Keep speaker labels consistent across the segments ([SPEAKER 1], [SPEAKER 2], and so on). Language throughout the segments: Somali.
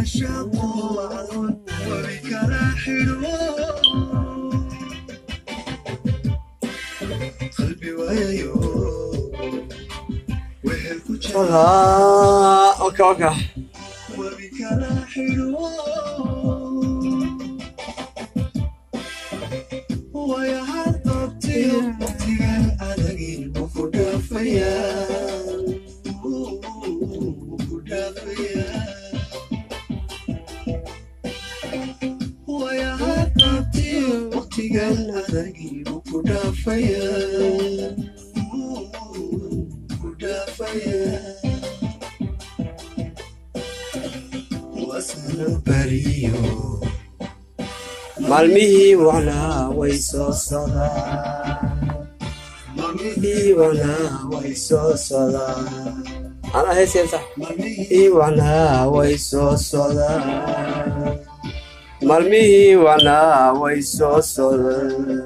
[SPEAKER 1] Okay, okay. maalmihii wanaa way soo sodaan maalmihii wanaa way soo sodaan anaa heesaysa maalmihii wanaa way soo sodaan maalmihii wanaa way soo sodaan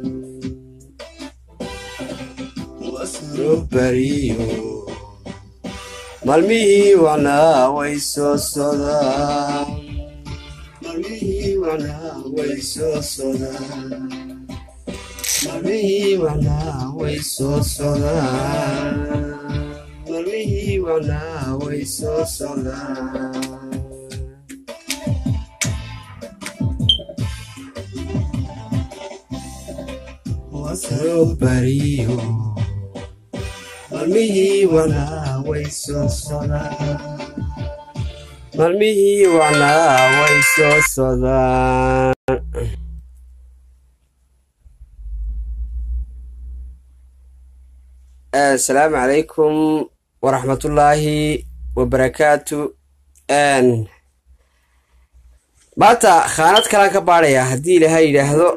[SPEAKER 1] bariyo maalmihii wanaa way soo sodaan maalmihii wanaa way soo sodaan maalmihii wanaa way soo sodaan maalmihii wanaa way soo sodaan bariyo maalmihii wanaa way soo sodaan maalmihii wanaa way soo sodaan asalaamu calaykum waraxmatullaahi wabarakaatu maanta khaanad kalaan ka baadhayaa haddii ilaha yidhaahdo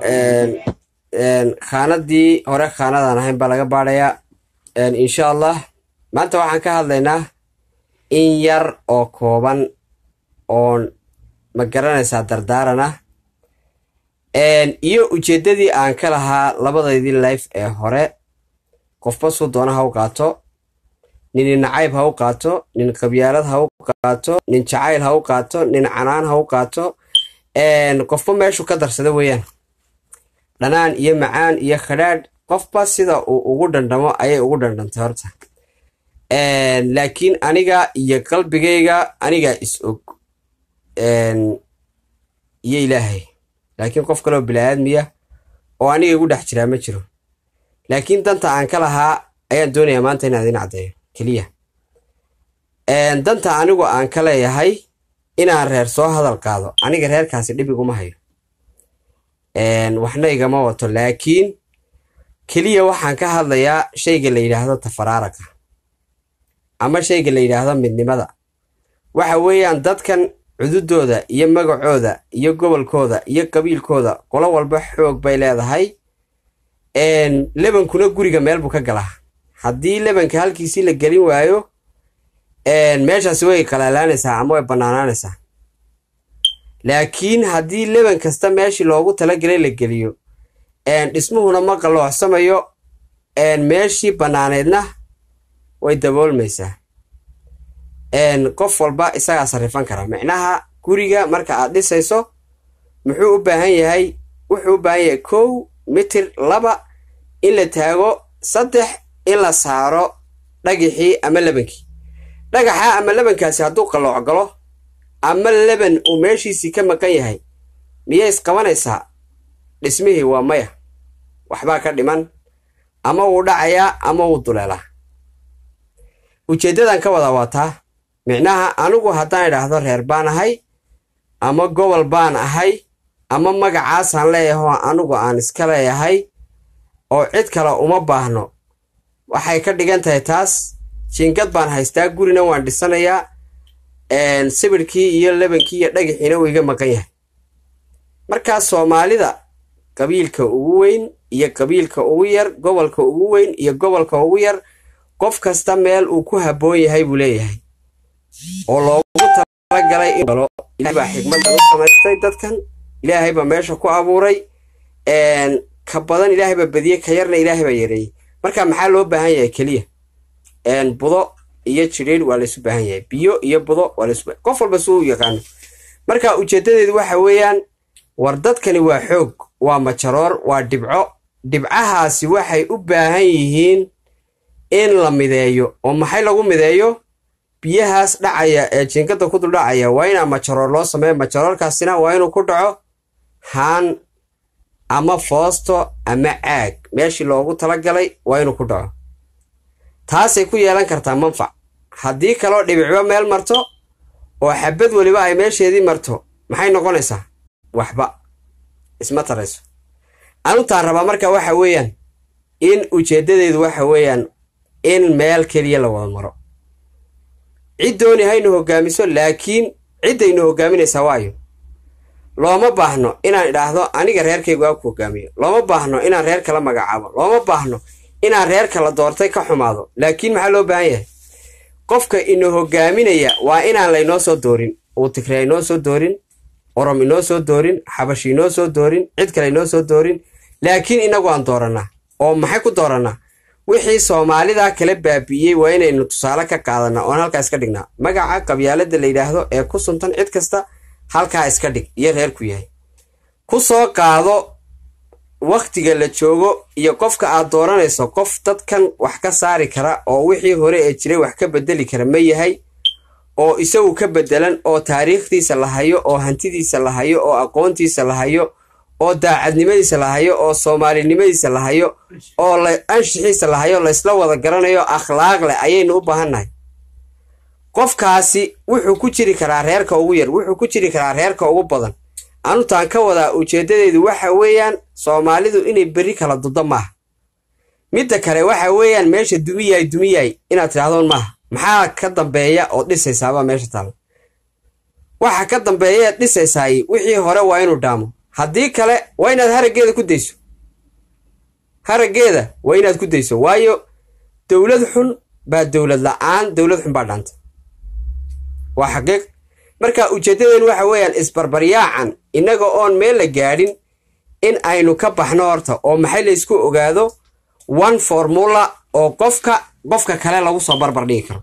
[SPEAKER 1] khaanadii hore khaanadaan ahayn baa laga baadhayaa insha allah maanta waxaan ka hadlaynaa in yar oo kooban oon ma garanaysaa dardaaran ah iyo ujeeddadii aan ka lahaa labadaydii life ee hore qofba suu doona ha u qaato nin nacayb ha u qaato nin qabyaalad ha u qaato nin jacayl ha u qaato nin canaan ha u qaato qofba meeshuu ka darsada weeyaan dhanaan iyo macaan iyo khadhaadh qofba sida uu ugu dhandhamo ayay ugu dhandhantay horta laakiin aniga iyo qalbigayga anigaa is og iyo ilaahay laakiin qof kaloo bilaaadmiya oo aniga igu dhex jiraa ma jiro laakiin danta aan ka lahaa ayaan doonayaa maanta inaan idin caddeeyo keliya danta anigu aan ka leeyahay inaan reer soo hadal qaado aniga reerkaasi dhib iguma hayo waxna igama wato laakiin keliya waxaan ka hadlayaa shayga la yidhaahdo tafaraaraga ama shayga la yidhaahdo midnimada waxa weeyaan dadkan cududooda iyo magacooda iyo gobolkooda iyo qabiilkooda qolo walba xoog bay leedahay lebankuna guriga meel buu ka galaa haddii lebanka halkiisii la gelin waayo meeshaasi way qalaalaanaysaa ama way bannaanaanaysaa laakiin haddii leban kasta meeshii loogu talagelay la geliyo dhismuhuna ma qaloocsamayo meeshii bannaaneedna way daboolmaysaa qof walba isagaa sarrifan kara micnaha guriga marka aad dhisayso muxuu u baahan yahay wuxuu u baahan yahay kow mitir laba in la taago saddex in la saaro dhagixii ama lebankii dhagaxa ama lebankaasi hadduu qalooc galo ama leban uu meeshiisii ka maqan yahay miyay isqabanaysaa dhismihii waa maya waxbaa ka dhiman ama wuu dhacayaa ama wuu duleelaa ujeeddadan ka wada waataa micnaha anigu haddaan idhaahdo reer baan ahay ama gobol baan ahay ama magacaasaan leeyahay oo anigu aan iska leeyahay oo cid kale uma baahno waxay ka dhigan tahay taas jiingad baan haystaa gurina waan dhisanayaa sibirkii iyo lebankii iyo dhagaxiina wuu iga maqan yahay markaa soomaalida qabiilka ugu weyn iyo qabiilka ugu yar gobolka ugu weyn iyo gobolka ugu yar qof kasta meel uu ku habboon yahay buu leeyahay oo loogu talagalay in galo ilahay baa xikmaddan u samaystay dadkan ilaahay baa meesha ku abuuray ka badan ilaahay baa badiyey ka yarna ilaahay baa yareeyey marka maxaa loo baahan yahay keliya budo iyo jidhiidh waa laysu baahan yahay biyo iyo budo waa laysu baahan qof walba suu u yaqaano marka ujeeddadeedu waxa weeyaan war dadkani waa xoog waa majaroor waa dhibco dhibcahaasi waxay u baahan yihiin in la mideeyo oo maxay lagu mideeyo biyahaas dhacaya ee jiinkada ku dul dhacaya waa inaa majaroor loo sameeyo majaroorkaasina waa inuu ku dhaco haan ama foosto ama caag meeshii loogu talagalay waa inuu ku dhaco taasay ku yeelan kartaa manfac haddii kaloo dhibicba meel marto oo xabad weliba ay meesheedii marto maxay noqonaysaa waxba isma tarayso anutaan rabaa marka waxa weeyaan in ujeeddadeedu waxa weeyaan in meel keliya la wada maro cid dooni haynu hoggaamiso laakiin ciddaynu hoggaaminaysaa waayo looma baahno inaan idhaahdo aniga reerkaygu aa ku hoggaamiyo looma baahno inaan reer kala magacaabo looma baahno inaan reer kala doortay ka xumaado laakiin maxaa loo baahan yahay qofka ina hoggaaminaya waa inaan laynoo soo doorin uu tigre inoo soo doorin orom inoo soo doorin xabashi inoo soo doorin cid kale inoo soo doorin laakiin inagu aan doorannaa oo maxay ku doorannaa wixii soomaalidaa kala baabi'iyey waa inaynu tusaale ka qaadanaa oon halkaa iska dhignaa magaca qabyaalada la yidhaahdo ee ku suntan cid kasta halkaa iska dhig iyo reerku yahay ku soo qaado wakhtiga la joogo iyo qofka aad dooranayso qof dadkan wax ka saari kara oo wixii hore ee jiray wax ka bedeli kara ma yahay oo isagu ka bedelan oo taariikhdiisa la hayo oo hantidiisa la hayo oo aqoontiisa la hayo oo daacadnimadiisa la hayo oo soomaalinimadiisa la hayo oo anshixiisa la hayo laysla wada garanayo akhlaaq leh ayaynu u baahannahay qofkaasi wuxuu ku jiri karaa reerka ugu yar wuxuu ku jiri karaa reerka ugu badan anutaan ka wadaa ujeeddadeedu waxa weeyaan soomaalidu inay berri kala duddo maaha midda kale waxa weeyaan meesha dumiyaay dumiyaay inaad tidhahdoon maaha maxaa ka dambeeya ood dhisaysaabaa meesha taalla waxa ka dambeeya eed dhisaysaay wixii hore waa inuu dhaamo haddii kale waa inaad haraggeeda ku dayso haraggeeda waa inaad ku dayso waayo dowlad xun baa dowlad la-aan dowlad xun baa dhaanta waa xaqiiq marka ujeeddadeen waxa weeyaan isbarbaryaacan innaga oon meel la gaadhin in aynu ka baxno horta oo maxay laysku ogaado one formula oo qofka qofka kale lagu soo barbar dhigi karo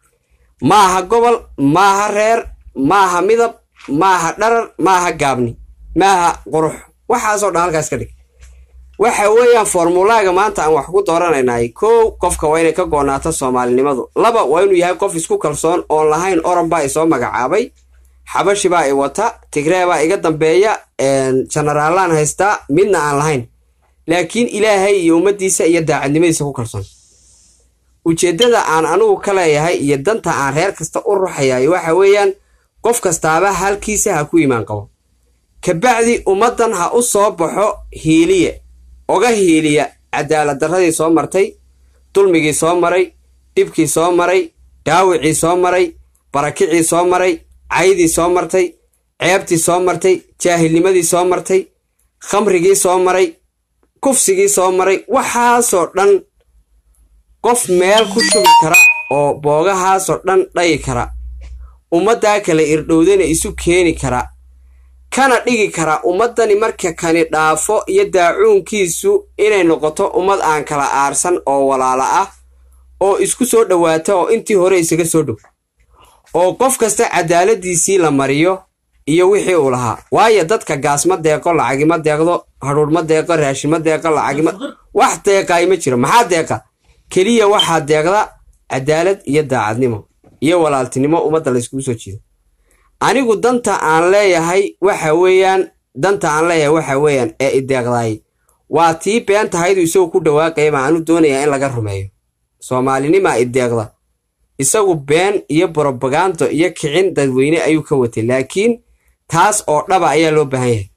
[SPEAKER 1] maaha gobol maaha reer maaha midab maaha dharar maaha gaabni maaha qurux waxaasoo dhan halkaas ka dhig waxa weeyaan formulaaga maanta aan wax ku dooranaynaay kow qofka waa inay ka goonaato soomaalinimadu laba waa inuu yahay qof isku kalsoon oon lahayn oran baa isoo magacaabay xabashi baa i wata tigree baa iga dambeeya jenaraalaan haystaa midna aan lahayn laakiin ilaahay iyo ummaddiisa iyo daacadnimadiisa ku kalsoon ujeeddada aan anugu ka leeyahay iyo danta aan reer kasta u ruxayaay waxa weeyaan qof kastaaba halkiisa ha ku imaan qabo kabacdi ummaddan ha u soo baxo hiiliye oga hiiliya cadaalad darradii soo martay dulmigii soo maray dhibkii soo maray dhaawicii soo maray barakicii soo maray caydii soo martay ceebtii soo martay jaahilnimadii soo martay khamrigii soo maray kufsigii soo maray waxaasoo dhan qof meel ku shubi kara oo boogahaasoo dhan dhayi kara ummaddaa kale irdhowdana isu keeni kara kana dhigi kara ummaddani marka kani dhaafo iyo daacuunkiisu inay noqoto ummad aan kala aarsan oo walaala ah oo isku soo dhowaata oo intii hore isaga soo dhow oo qof kasta cadaaladiisii la mariyo iyo wixii uu lahaa waayo dadka gaas ma deeqo lacagima deeqdo hadhuudh ma deeqo raashin ma deeqo lacagima wax deeqaay ma jiro maxaa deeqa keliya waxaa deeqda cadaalad iyo daacadnimo iyo walaaltinimo ummadda layskugu soo jiido anigu danta aan leeyahay waxa weeyaan danta aan leeyahay waxa weeyaan ee ideeqdaay waa tii been tahaydu isagu ku dhawaaqaya baan anu doonayaa in laga rumeeyo soomaalinimaa ideeqda isagu been iyo brobagando iyo kicin dadweyne ayuu ka watay laakiin taas oo dhaba ayaa loo baahan yahay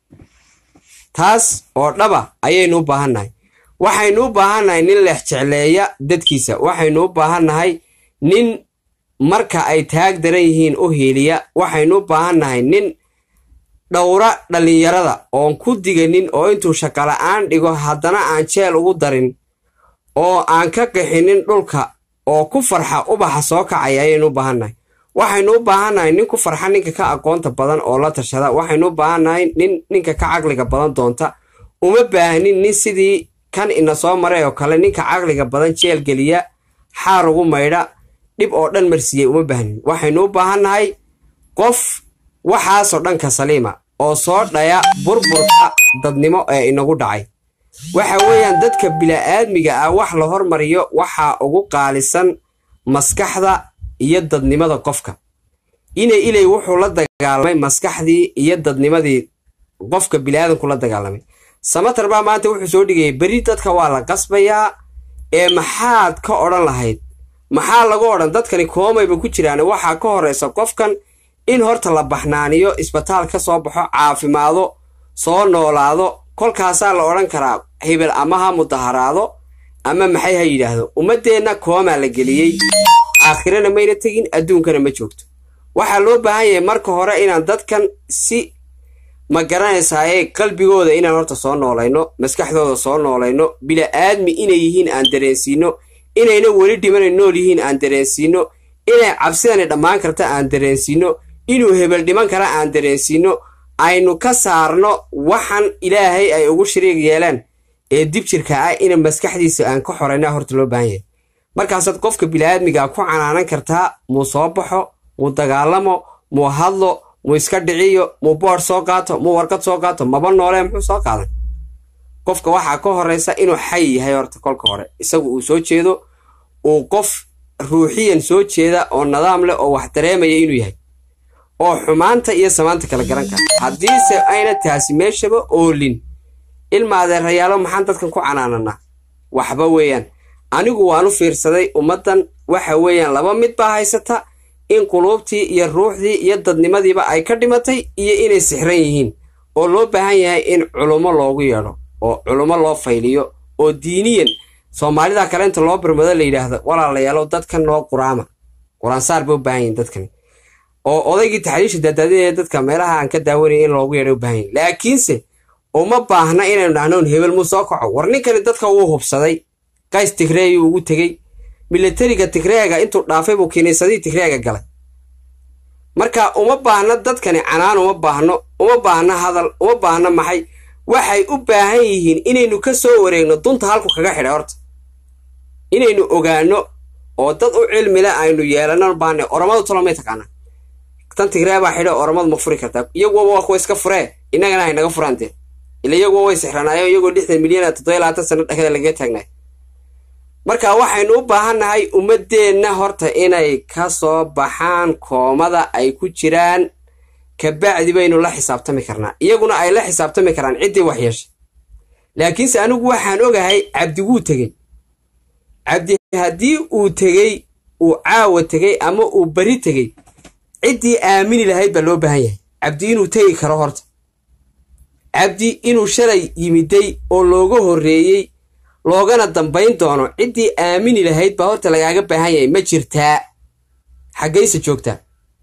[SPEAKER 1] taas oo dhaba ayaynu u baahannahay waxaynu u baahannahay nin leex jecleeya dadkiisa waxaynu u baahannahay nin marka ay taag daran yihiin u hiiliya waxaynu u baahannahay nin dhowra dhallinyarada oon ku diganin oo intuu shaqola'aan dhigo haddana aan jeel ugu darin oo aan ka qixinin dhulka oo ku farxa ubaxa soo kacaya ayaynu u baahannahay waxaynu u baahannahay nin ku farxa ninka ka aqoonta badan oo la tashada waxaynu u baahannahay nin ninka ka caqliga badan doonta uma baahnin nin sidii kan ina soo maray oo kale ninka caqliga badan jeel geliya xaar ugu maydha dhib oo dhan marsiiyey uma baahnin waxaynu u baahannahay qof waxaasoo dhanka saliima oo soo dhaya burburka dadnimo ee inagu dhacay waxa weeyaan dadka bila'aadmiga ah wax la hormariyo waxaa ugu qaalisan maskaxda iyo dadnimada qofka inay ilay wuxuu la dagaalamay maskaxdii iyo dadnimadii qofka bilaadanku la dagaalamay samatar baa maanta wuxuu soo dhigayay beri dadka waa la qasbayaa ee maxaad ka odhan lahayd maxaa lagu odhan dadkani koomayba ku jiraan waxaa ka horeysa qofkan in horta la baxnaaniyo isbitaal ka soo baxo caafimaado soo noolaado kolkaasaa la odhan karaa hebel ama ha mudaharaado ama maxay ha yidhaahdo ummaddeenna koomaa la geliyey aakhirana mayna tegin adduunkana ma joogto waxaa loo baahan yahay marka hore inaan dadkan si ma garanaysaaye qalbigooda inaan horta soo noolayno maskaxdooda soo noolayno bila'aadmi inay yihiin aan dareensiino inayna weli dhimana nool yihiin aan dareensiino inay cabsidani dhammaan karta aan dareensiino inuu hebel dhiman kara aan dareensiino aynu ka saarno waxan ilaahay ay ugu shariig yeelaan ee dib jirka ah ina maskaxdiisa aan ka xorayna horta loo baahan yahay markaasaad qofka bila'aadmiga ku canaanan kartaa muu soo baxo muu dagaalamo muu hadlo muu iska dhiciyo muu boodh soo qaato muu warqad soo qaato maba noolee muxuu soo qaadan qofka waxaa ka horeysa inuu xay yahay horta kolka hore isagu uu soo jeedo uu qof ruuxiyan soo jeeda oo nidaam leh oo wax dareemaya inuu yahay oo xumaanta iyo samaanta kala garan kara haddiise ayna taasi meeshaba oolin ilma adeerayaalo maxaan dadkan ku canaananaa waxba weeyaan anigu waan u fiirsaday ummaddan waxa weeyaan laba mid baa haysata in quluubtii iyo ruuxdii iyo dadnimadiiba ay ka dhimatay iyo inay sixran yihiin oo loo baahan yahay in culummo loogu yeedho oo culummo loo fayliyo oo diiniyan soomaalida kale inta loo birmado la yidhaahdo walaalayaalow dadkan noo quraama qur-aansaar bay u baahan yihin dadkani oo odaygii taxriisha daadaadinaya dadka meelaha aan ka daawanaya in loogu yeedho u baahan yahin laakiinse uma baahna inaynu dhahnoon hebel muu soo kaco war ninkani dadka wuu hubsaday qays tigreeyuu ugu tegey milatariga tigreega intuu dhaafay buu kiniisadii tigreega galay marka uma baahna dadkani canaan uma baahno uma baahna hadal uma baahna maxay waxay u baahan yihiin inaynu ka soo wareegno dunta halku kaga xidhay horta inaynu ogaano oo dad u cilmile aynu yeelano baana oromadu tolomay taqaanaa tan tigree baa xidho oromadu ma furi kartaa iyaguwa waa kuwa iska furee innagana hay naga furaan dee ila iyaguwa way sixranaayo iyagoo lixdan milyan toddoba labaatan sano dhexda lagaga taagnaay marka waxaynu u baahannahay ummaddeenna horta inay ka soo baxaan koomada ay ku jiraan kabacdi baynu la xisaabtami karnaa iyaguna ay la xisaabtami karaan ciddii wax yeeshay laakiinse anigu waxaan ogahay cabdi wuu tegey cabdi haddii uu tegey uu caawa tegey ama uu beri tegey ciddii aamini lahayd baa loo baahan yahay cabdi inuu tegi karo horta cabdi inuu shalay yimiday oo looga horreeyey loogana dambayn doono ciddii aamini lahayd baa horta lagaaga baahan yahay ma jirtaa xaggayse joogtaa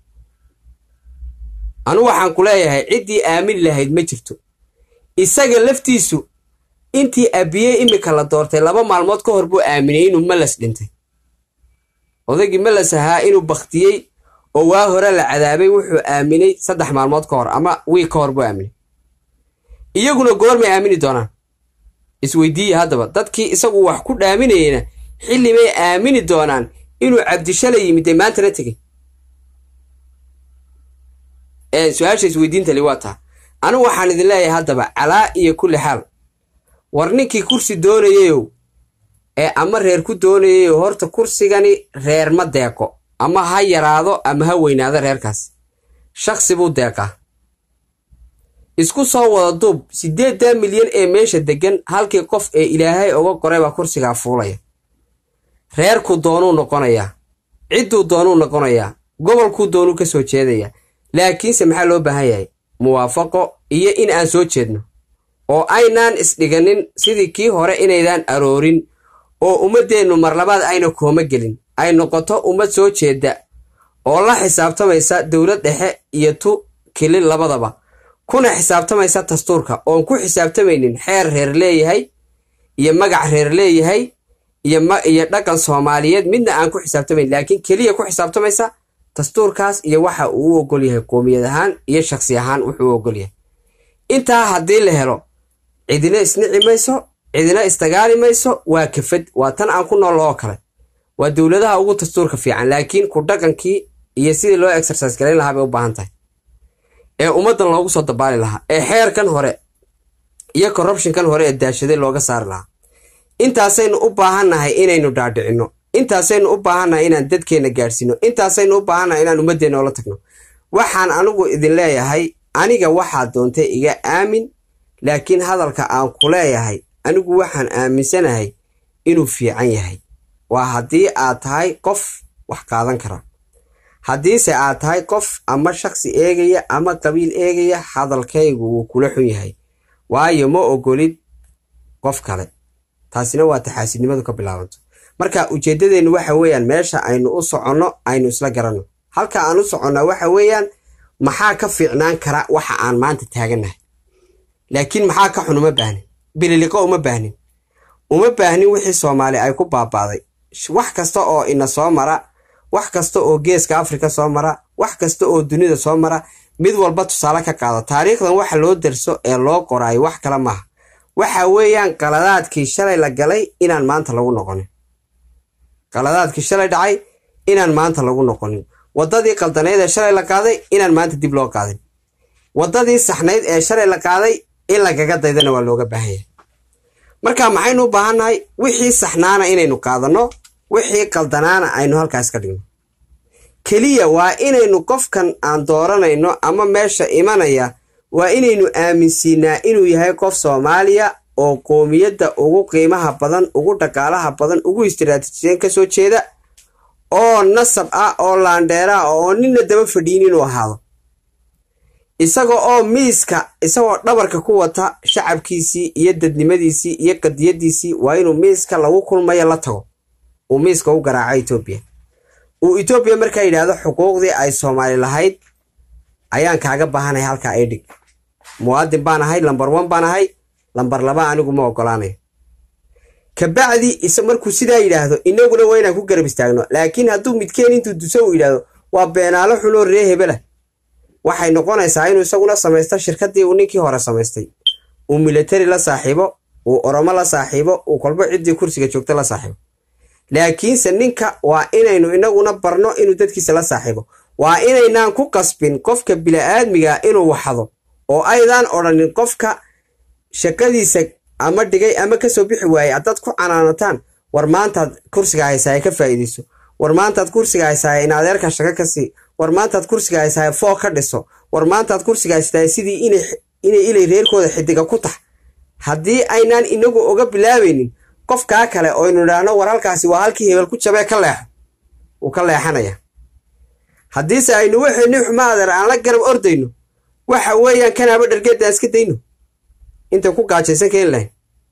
[SPEAKER 1] anu waxaan ku leeyahay ciddii aamini lahayd ma jirto isaga laftiisu intii abiye imika la doortay laba maalmood ka hor buu aaminay inuu malas dhintay odaygii malas ahaa inuu bakhtiyey oo waa hore la cadaabay wuxuu aaminay saddex maalmood ka hor ama wiig ka hor buu aaminay iyaguna goormay aamini doonaan isweydiiya haddaba dadkii isagu wax ku dhaaminayena xilli bay aamini doonaan inuu cabdishalay yimidee maantana tegey su-aasha isweydiintali waa taa anigu waxaan idin leeyahay haddaba calaa iyo kulli xaal war ninkii kursi doonayeyow ee ama reer ku doonayeyow horta kursigani reer ma deeqo ama ha yaraado ama ha weynaado reerkaas shaksi buu deeqaa isku soo wada duub siddeeddaa milyan ee meesha deggan halkii qof ee ilaahay uga qoray baa kursigaa fuulaya reerkuu doonuu noqonayaa cidduu doonuu noqonayaa gobolkuu doonuu ka soo jeedayaa laakiinse maxaa loo baahan yahay muwaafaqo iyo in aan soo jeedno oo aynaan isdhiganin sidii kii hore inaydaan aroorin oo ummaddeennu marlabaad ayna kooma gelin ay noqoto ummad soo jeedda oo la xisaabtamaysa dowlad dhexe iyo tu kilin labadaba kuna xisaabtamaysa dastuurka oon ku xisaabtamaynin xeer reer leeyahay iyo magac reer leeyahay iyo dhaqan soomaaliyeed midna aan ku xisaabtamayn laakiin keliya ku xisaabtamaysa dastuurkaas iyo waxa uu u ogol yahay qoomiyad ahaan iyo shaksi ahaan wuxuu u ogol yahay intaa haddii la helo cidina isnici mayso cidina isdagaali mayso waa kafad waa tan aan ku nool oo kale waa dowladaha ugu dastuurka fiican laakiin ku dhaqankii iyo sidii loo exercise garayn lahaa bay u baahan tahay ee ummaddan loogu soo dabaali lahaa ee xeerkan hore iyo corruptionkan hore ee daashaday looga saari lahaa intaasaynu u baahannahay inaynu dhaadhicinno intaasaynu u baahannahay inaan dadkeenna gaadhsiino intaasaynu u baahannahay inaan ummaddeenna oola tagno waxaan anigu idin leeyahay aniga waxaad doontay iga aamin laakiin hadalka aan ku leeyahay anigu waxaan aaminsanahay inuu fiican yahay waa haddii aad tahay qof wax qaadan kara haddiise aad tahay qof ama shaksi eegaya ama qabiil eegaya hadalkaygu wuu kula xun yahay waayo ma ogolid qof kale taasina waa taxaasidnimadu ka bilaabanto marka ujeeddadeennu waxa weeyaan meesha aynu u soconno aynu isla garanno halka aan u soconnaa waxa weeyaan maxaa ka fiicnaan kara waxa aan maanta taagannahay laakiin maxaa ka xun uma baahnin bililiqo uma baahnin uma baahnin wixii soomaali ay ku baabaaday wax kasta oo ina soo mara wax kasta oo geeska afrika soo mara wax kasta oo dunida soo mara mid walba tusaale ka qaado taariikhdan waxa loo darso ee loo qoraayo wax kale maaha waxa weeyaan qaladaadkii shalay la galay inaan maanta lagu noqonin qaladaadkii shalay dhacay inaan maanta lagu noqonin waddadii qaldaneyd ee shalay la qaaday inaan maanta dib loo qaadin waddadii saxnayd ee shalay la qaaday in lagaga daydana waa looga baahan yahay marka maxaynu u baahannahay wixii saxnaana inaynu qaadanno wixii qaldanaana aynu halkaas ka dhigno keliya waa inaynu qofkan aan dooranayno ama meesha imanaya waa inaynu aaminsiinaa inuu yahay qof soomaaliya oo qoomiyadda ugu qiimaha badan ugu dhaqaalaha badan ugu istiraatiijiyan ka soo jeeda oo nasab ah oo laandheera ah oo ninna daba fadhiin inuu ahaado isaga oo miiska isagoo dhabarka ku wata shacabkiisii iyo dadnimadiisii iyo qadiyadiisii waa inuu miiska lagu kulmayo la tago uu miiska u garaaco etoobiya uu etoobiya markaa yidhaahdo xuquuqdii ay soomaali lahayd ayaan kaaga baahanay halkaa ay dhig muwaadin baan ahay lambar one baan ahay lambar laba anigu ma ogolaanayo kabacdi is markuu sidaa yidhaahdo inaguna waa inaan ku garab istaagno laakiin hadduu midkeen intuu duso uu yidhaahdo waa beenaalo xunoo ree hebela waxay noqonaysaa inuu isaguna samaysto shirkaddii uu ninkii hore samaystay uu militari la saaxiibo uu oromo la saaxiibo uu kolbo ciddii kursiga joogta la saaxiibo laakiinse ninka waa inaynu inaguna barno inuu dadkiisa la saaxiibo waa inaynaan ku qasbin qofka bila'aadmiga inuu waxdo oo aydaan odhanin qofka shaqadiisa ama dhigay ama kasoo bixi waayey haddaad ku canaanataan war maantaad kursiga haysaaya ka faa'iidayso war maantaad kursiga haysaaya in adeerka shaqo ka sii war maantaad kursiga haysaaya foo ka dhiso war maantaad kursiga haystaaya sidii inay ilay reerkooda xidiga ku tax haddii aynaan inagu oga bilaabaynin qofkaa kale oo aynu idhaahno war halkaasi waa halkii hebel ku jabee ka leexo wuu ka leexanaya haddiise aynu waxayni xuma adeer aan la garab ordayno waxa weeyaan kanaaba dhargeedaan iska dayno inta ku gaajaysan keeni lahayn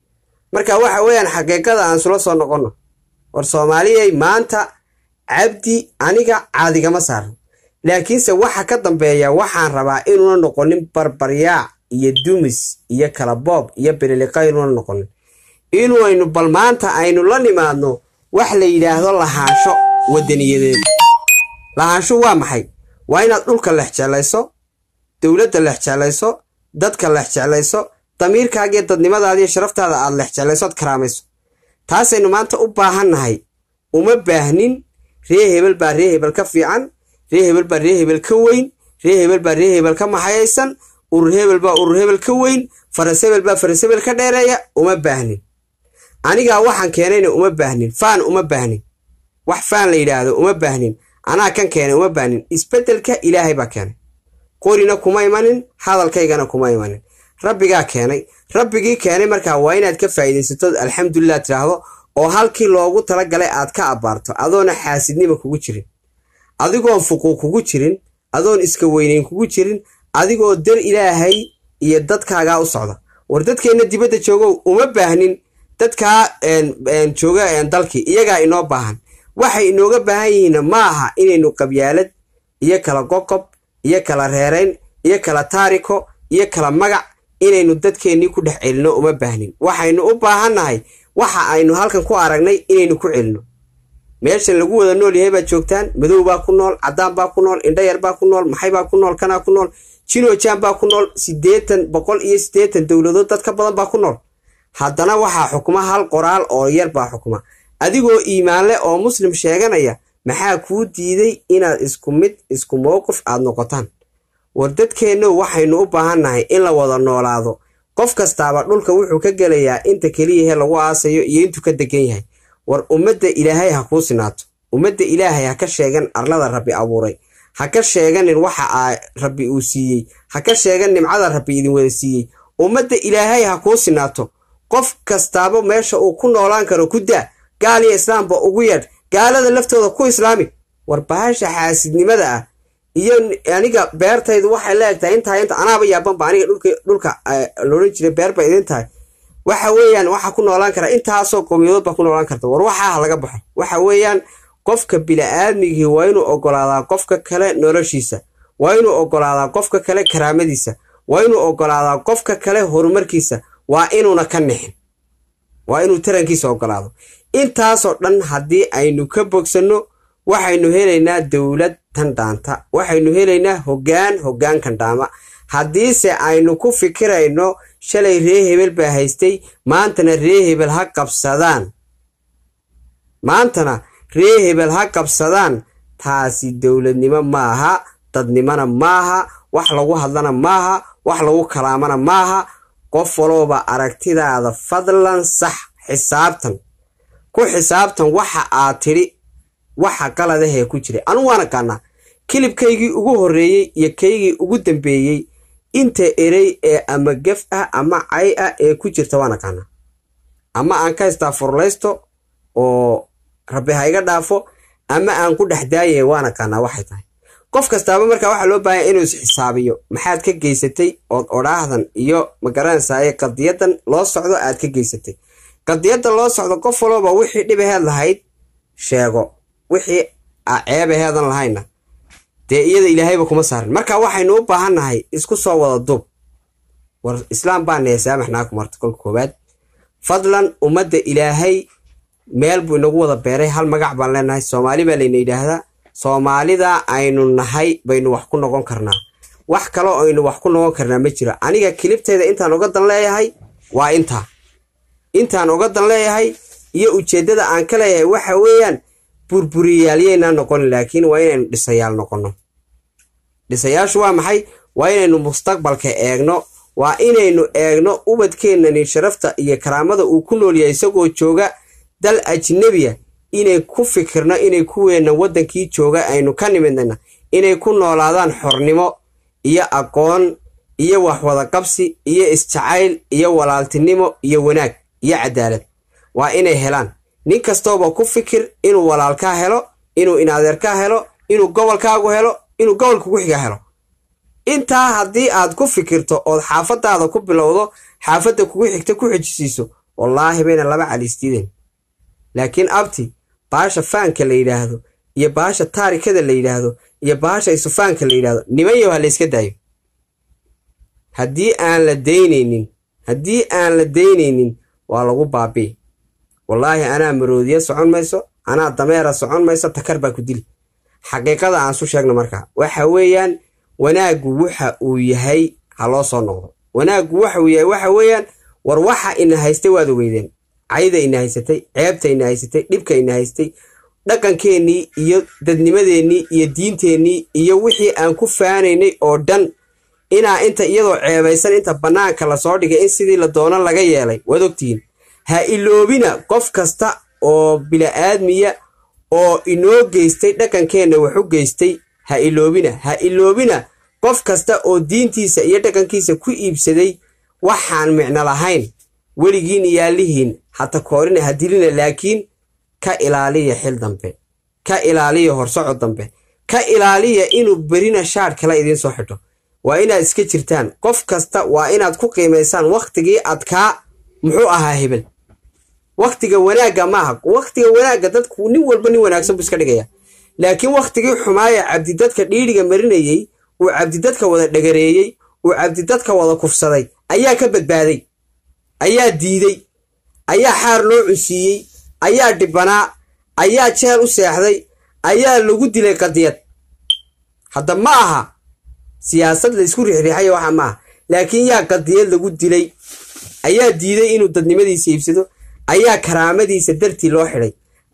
[SPEAKER 1] marka waxa weeyaan xaqiiqada aan sula soo noqonno war soomaaliyay maanta cabdi aniga caadigama saarno laakiinse waxa ka dambeeya waxaan rabaa inuuna noqonin barbaryaac iyo dumis iyo kalaboob iyo bililiqa inuuna noqonin inaynu bal maanta aynu la nimaadno wax la yidhaahdo lahaansho wadaniyadeed lahaansho waa maxay waa inaad dhulka lexjeclayso dowladda lexjeclayso dadka lexjeclayso damiirkaagiyo dadnimadaadiiyo sharaftaada aad lexjeclayso ad karaamayso taasaynu maanta u baahannahay uma baahnin ree hebel baa ree hebel ka fiican ree hebel baa ree hebel ka weyn ree hebel baa ree hebel ka maxayaysan urur hebel baa urur hebel ka weyn faras hebel baa faras hebel ka dheereeya uma baahnin anigaa waxaan keenayna uma baahnin faan uma baahnin wax faan la yidhaahdo uma baahnin anaa kan keenay uma baahnin isbeddelka ilaahay baa keenay qorina kuma imanin hadalkaygana kuma imanin rabbigaa keenay rabbigii keenay markaa waa inaad ka faa'iidaysatood alxamdulilah tidhaahdo oo halkii loogu talagalay aad ka abbaarto adoona xaasidnima kugu jirin adigoon fuquuq kugu jirin adoon iska weynayn kugu jirin adigoo dar ilaahay iyo dadkaagaa u socda war dadkeenna dibadda joogow uma baahnin dadkaa jooga dalkii iyagaa inoo baahan waxay inooga baahan yihiinna ma aha inaynu qabyaalad iyo kala qoqob iyo kala reerayn iyo kala taariko iyo kala magac inaynu dadkeennii ku dhex celinno uma baahnin waxaynu u baahannahay waxa aynu halkan ku aragnay inaynu ku celinno meeshan lagu wada nool yahay baad joogtaan madow baa ku nool caddaan baa ku nool indhayar baa ku nool maxay baa ku nool kanaa ku nool jinojaan baa ku nool siddeetan boqol iyo siddeetan dowladood dad ka badan baa ku nool haddana waxaa xukuma hal qoraal oo yar baa xukuma adigoo iimaanle oo muslim sheeganaya maxaa kuu diiday inaad isku mid isku mowqif aad noqotaan war dadkeenno waxaynu u baahannahay in la wada noolaado qof kastaaba dhulka wuxuu ka gelayaa inta keliyahe lagu aasayo iyo intuu ka degan yahay war ummadda ilaahay ha kuu sinaato ummadda ilaahay ha ka sheegan arlada rabbi abuuray ha ka sheeganin waxa aa rabbi uu siiyey ha ka sheegan nimcada rabbi idin wada siiyey ummadda ilaahay ha kuu sinaato qof kastaaba meesha uu ku noolaan karo ku daa gaal iyo islaamba ugu yeedh gaalada laftooda ku islaami war bahasha xaasidnimada ah iyo aniga beertaydu waxay leegtahay intaa inta anaaba yaabanba aniga dhulka dhulka loodhan jiray beer bay idin tahay waxa weeyaan waxaa ku noolaan karaa intaasoo qowmiyadood baa ku noolaan karta war waxaa ha laga baxo waxa weeyaan qofka bili-aadmigii waa inuu ogolaadaa qofka kale noloshiisa waa inuu ogolaadaa qofka kale karaamadiisa waa inuu ogolaadaa qofka kale horumarkiisa waa inuuna ka nixin waa inuu tarankiisa ogolaado intaasoo dhan haddii aynu ka bogsanno waxaynu helaynaa dowlad tan dhaanta waxaynu helaynaa hoggaan hoggaankan dhaama haddiise aynu ku fikirayno shalay ree hebel baa haystay maantana ree hebel ha qabsadaan maantana ree hebel ha qabsadaan taasi dowladnimo maaha dadnimona maaha wax lagu hadlana maaha wax lagu kalaamana maaha qof walooba aragtidaada fadlan sax xisaabtan ku xisaabtan waxa aad tidhi waxa qaladahee ku jiray anugu waan aqaanaa kilibkaygii ugu horreeyey iyo kaygii ugu dambeeyey inta erey ee ama gef ah ama cay ah ee ku jirta waan aqaanaa ama aan ka haystaa furlaysto oo rabbi ha iga dhaafo ama aan ku dhex daayay waan aqaanaa waxay tahay qof kastaaba markaa waxaa loo baahanya inuu isxisaabiyo maxaad ka geysatay ood odhaahdan iyo magaranaysaye qadiyadan loo socdo aad ka geysatay qadiyadda loo socdo qof walooba wixii dhibaheed lahayd sheego wixii a ceebaheedan lahayna dee iyada ilaahayba kuma saarin marka waxaynu u baahannahay isku soo wada duub war islaam baana saamaxnaaku marta kolka koowaad fadlan ummadda ilaahay meel buu inagu wada beeray hal magac baan leenahay soomaali baa layna yidhaahdaa soomaalida aynu nahay baynu wax ku noqon karnaa wax kaloo aynu wax ku noqon karnaa ma jiro aniga kilibtayda intaan uga dan leeyahay waa intaa intaan uga dan leeyahay iyo ujeeddada aan ka leeyahay waxa weeyaan burburiyaalyaynaa noqon laakiin waa inaynu dhisayaal noqonno dhisayaashu waa maxay waa inaynu mustaqbalka eegno waa inaynu eegno ubadkeennani sharafta iyo karaamada uu ku nool yahay isagoo jooga dal ajnebiya inay ku fikirno inay kuweenna waddankii jooga aynu ka nimidnayna inay ku noolaadaan xornimo iyo aqoon iyo waxwadaqabsi iyo isjacayl iyo walaaltinimo iyo wanaag iyo cadaalad waa inay helaan nin kastooba ku fikir inuu walaalkaa helo inuu inadeerkaa helo inuu gobolkaagu helo inuu gobolka ku xiga helo intaa haddii aad ku fikirto ood xaafadaada ku bilowdo xaafadda kugu xigta ku xejisiiso wallaahi bayna laba caliistiideen laakiin abti baasha faanka la yidhaahdo iyo baasha taarikada la yidhaahdo iyo baasha isufaanka la yidhaahdo nimanyow ha la yska daayo haddii aan la daynaynin haddii aan la daynaynin waa lagu baabii wallaahi anaa maroodiya socon mayso anaa dameera socon mayso takar baa ku dili xaqiiqada aan su sheegno markaa waxa weeyaan wanaaggu waxa uu yahay ha loo soo noqdo wanaaggu waxa uu yahay waxa weeyaan war waxa ina haystay waad ogeydeen cayda ina haysatay ceebta ina haysatay dhibka ina haystay dhaqankeennii iyo dadnimadeennii iyo diinteennii iyo wixii aan ku faanaynay oo dhan inaa inta iyadoo ceebaysan inta bannaanka lasoo dhigay in sidii la doono laga yeelay waad ogtihiin ha iloobina qof kasta oo bila'aadmiya oo inoo geystay dhaqankeenna wax u geystay ha iloobina ha iloobina qof kasta oo diintiisa iyo dhaqankiisa ku iibsaday waxaan micno lahayn weligiin iyaalihiin hata koorina ha dilina laakiin ka ilaaliya xil dambe ka ilaaliya horsocod dambe ka ilaaliya inuu berina shaadh kale idiin soo xidho waa inaad iska jirtaan qof kasta waa inaad ku qiimaysaan wakhtigii adkaa muxuu ahaa hebel wakhtiga wanaagga maaha wakhtiga wanaagga dadku nin walba nin wanaagsan buu iska dhigaya laakiin wakhtigii xumaaya cabdidadka dhiidhiga marinayey uu cabdidadka wada dhagareeyey uu cabdidadka wada kufsaday ayaa ka badbaaday ayaa diiday ayaa xaar loo cunsiiyey ayaa dhibanaa ayaa jeel u seexday ayaa lagu dilay qadiyad hadda ma aha siyaasad laysku riixriixaya waxa maaha laakiin yaa qadiyad lagu dilay ayaa diiday inuu dadnimadiisa iibsado ayaa karaamadiisa dartii loo xidhay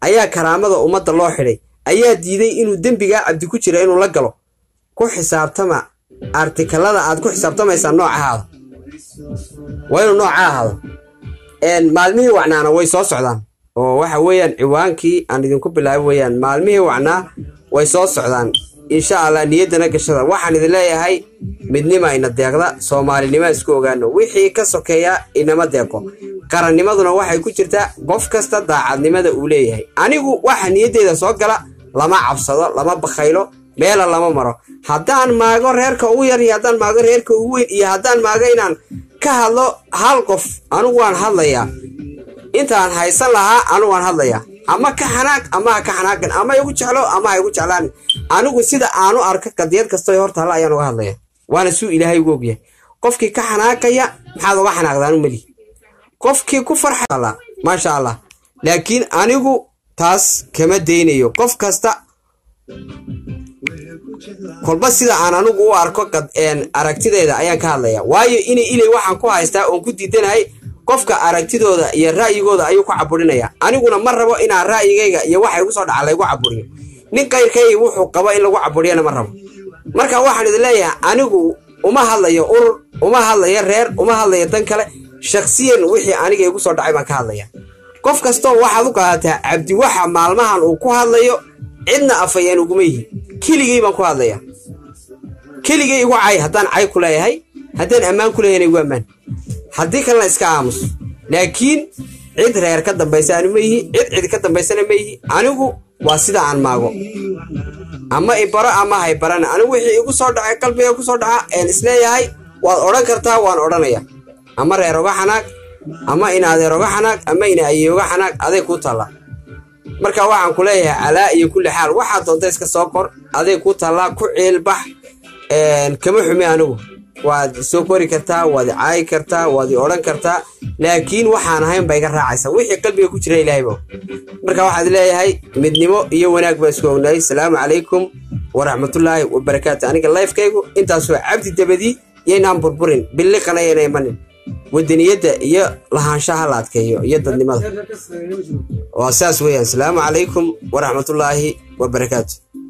[SPEAKER 1] ayaa karaamada ummadda loo xidhay ayaa diiday inuu dembigaa cabdi ku jira inuu la galo ku xisaabtama artikalada aad ku xisaabtamaysaa nooca ahaada waa inuu nooca ahaado maalmihii wacnaana way soo socdaan oo waxa weeyaan ciwaankii aan idinku bilaabay weeyaan maalmihii wacnaa way soo socdaan insha allah niyaddana gashada waxaan idin leeyahay midnima ina deeqda soomaalinima isku ogaano wixii ka sokeeya inama deeqo qarannimaduna waxay ku jirtaa qof kasta daacadnimada uu leeyahay anigu waxa niyaddeeda soo gala lama cabsado lama bakhaylo meela lama maro haddaan maago reerka ugu yar iyo haddaan maago reerka ugu weyn iyo haddaan maago inaan ka hadlo hal qof anigu waan hadlayaa intaan haysan lahaa anigu waan hadlayaa ama ka xanaag ama ha ka xanaaqin ama igu jeclo ama ha igu jeclaan anigu sida aanu arko qadiyad kastoo hortaalla ayaan uga hadlaya waana suu ilaahay ugu ogyahay qofkii ka xanaaqaya maxaad uga xanaaqdaan meli qofkii ku farxala maasha allah laakiin anigu taas kama daynayo qof kasta kolba sida aan anigu u arko aragtideyda ayaan ka hadlaya waayo inay ilay waxaan ku haystaa oon ku diidanahay qofka aragtidooda iyo ra'yigooda ayuu ku caburinaya aniguna ma rabo inaan ra'yigayga iyo waxa igu soo dhaca laygu caburiyo nin kayrkay wuxuu qabo in lagu caburiyana ma rabo marka waxaan idin leeyahay anigu uma hadlayo urur uma hadlayo reer uma hadlayo dan kale shakhsiyan wixii aniga igu soo dhacay baan ka hadlaya qof kastoo waxaad u qaadataa cabdi waxa maalmahan uu ku hadlayo cidna afayeen uguma yihi keligay baan ku hadlaya keligay igu cay haddaan cay ku leeyahay haddaan ammaan ku leeyahayna igu ammaan haddii kalena iska aamus laakiin cid reer ka dambaysa anu ma yihi cid cid ka dambaysana ma yihi anigu waa sida aan maago ama ibaro ama haybarana anigu wixii igu soo dhacay qalbiga ku soo dhaca een isleeyahay waad odhan kartaa waan odhanaya ama reer oga xanaag ama in adeer oga xanaag ama in ayey oga xanaag aday kuu taallaa marka waxaan ku leeyahay calaa iyo kulli xaal waxaad doonta iska soo qor aday kuu taallaa ku ciilbax kama xumi anigu waad soo kori kartaa waad i caayi kartaa waad i odhan kartaa laakiin waxaan ahayn ba iga raacaysa wixii qalbiga ku jira ilaahayba marka waxaad leeyahay midnimo iyo wanaag baan isku ognahay salaamu calaykum waraxmatullaahi wabarakaatu aniga lifekaygu intaasoo cabdi dabadii yaynaan burburin billiqana yayna imanin wadaniyadda iyo lahaanshaha la adkeeyo iyo dadnimada waa saas weeyaan salaamu calaykum waraxmatullaahi wabarakaatu